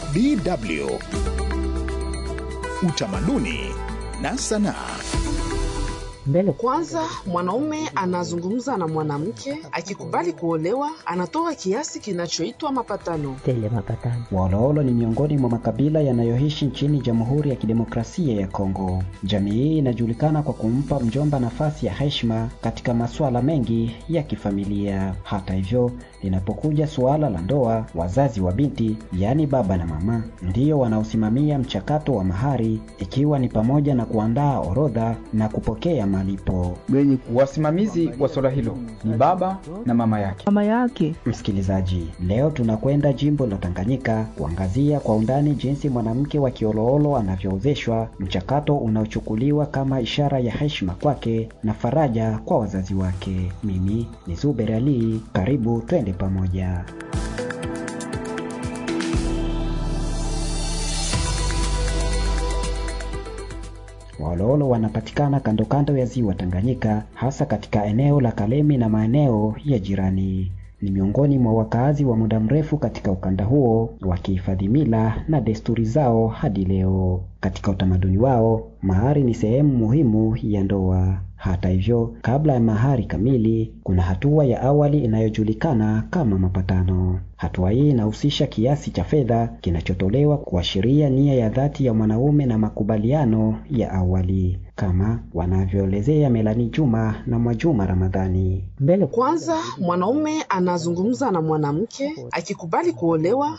DW Utamaduni na Sanaa. Mbele Kwanza, mwanaume anazungumza na mwanamke, akikubali kuolewa, anatoa kiasi kinachoitwa mapatano. tele mapatano. Waoloolo ni miongoni mwa makabila yanayoishi nchini Jamhuri ya Kidemokrasia ya Kongo. Jamii hii inajulikana kwa kumpa mjomba nafasi ya heshima katika masuala mengi ya kifamilia. Hata hivyo, linapokuja suala la ndoa, wazazi wa binti, yaani baba na mama, ndiyo wanaosimamia mchakato wa mahari, ikiwa ni pamoja na kuandaa orodha na kupokea malipo. Wasimamizi wa swala hilo ni baba na mama yake. mama yake Msikilizaji, leo tunakwenda jimbo la Tanganyika kuangazia kwa undani jinsi mwanamke wa Kioloolo anavyoozeshwa, mchakato unaochukuliwa kama ishara ya heshima kwake na faraja kwa wazazi wake. Mimi ni Zuber Ali, karibu twende pamoja. Waoloolo wanapatikana kando kando ya ziwa Tanganyika, hasa katika eneo la Kalemi na maeneo ya jirani. Ni miongoni mwa wakaazi wa muda mrefu katika ukanda huo, wakihifadhi mila na desturi zao hadi leo. Katika utamaduni wao, mahari ni sehemu muhimu ya ndoa. Hata hivyo, kabla ya mahari kamili, kuna hatua ya awali inayojulikana kama mapatano. Hatua hii inahusisha kiasi cha fedha kinachotolewa kuashiria nia ya dhati ya mwanaume na makubaliano ya awali, kama wanavyoelezea Melani Juma na Mwajuma Ramadhani. Mbele Kwanza, mwanaume anazungumza na mwanamke, akikubali kuolewa,